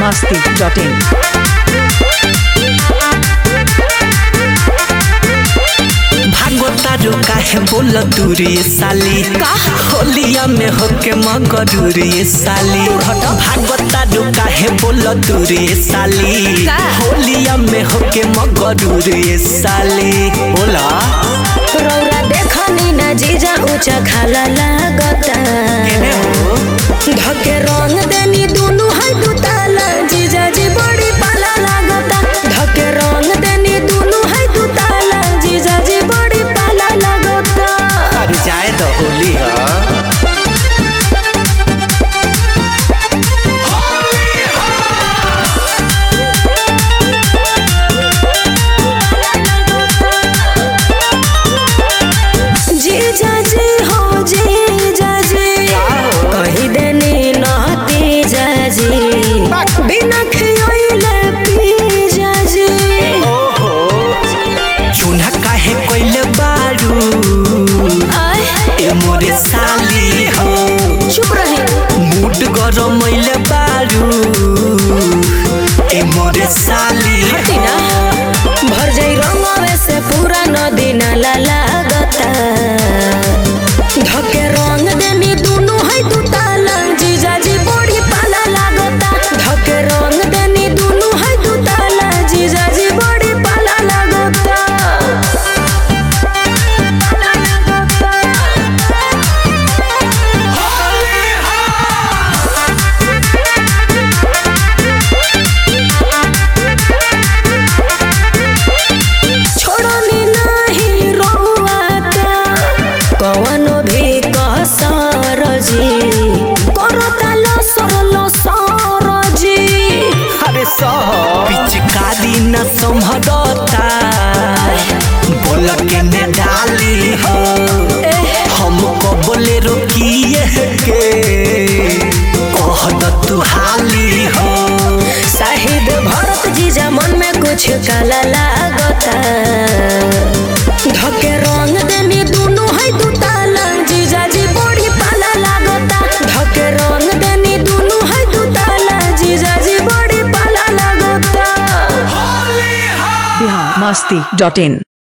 masti.in. भागवतारू काहे बोल दूरी साली होलिया में होके मगरूरी साली भागवतारू काहे बोल दूरी साली होलिया में होके मगरूरी साली बोला रौरा देखनी ना जीजा ऊंचा खाला लागता केने हो धके रंग देनी दुनु है दुताला जीजा जी बड़ी पाला लागता धके रंग देनी दुनु है दुताला जीजा जी बड़ी पाला लागता अरे जाए तो होली है जीजा जी हो जीजा जी कही देनी नहती जाजी बिना खियोइले पी जाजी चून्हा काहे कोइले बारू आय ए मोरे साली हो चुप रही मूड गरमैले बारू ए मोरे साली हटी ना भर जाई रंगवे से पूरा नदी नाला लागता धके रंग देनी दुनु है दुताला जीजा जी बड़ी पाला लागता धके रंग देनी दुनु है दुताला जीजा जी बड़ी पाला लागता पाला लागता छोड़नी नहीं रोआता कवनो भी कसर जी करता लसर लसर जी अरे सह पिचकारी न संभरता बोल के ने डाली हो हमको बोले रोकिए के कह द तू हाली हो शाहिद भरत जीजा मन में कुछ काला लागता धके रंग देनी दुनु है दुताला जीजा जी बड़ी पाला लागता धके रंग देनी दुनु है दुताला जीजा जी बड़ी पाला लागता Bihar masti.in.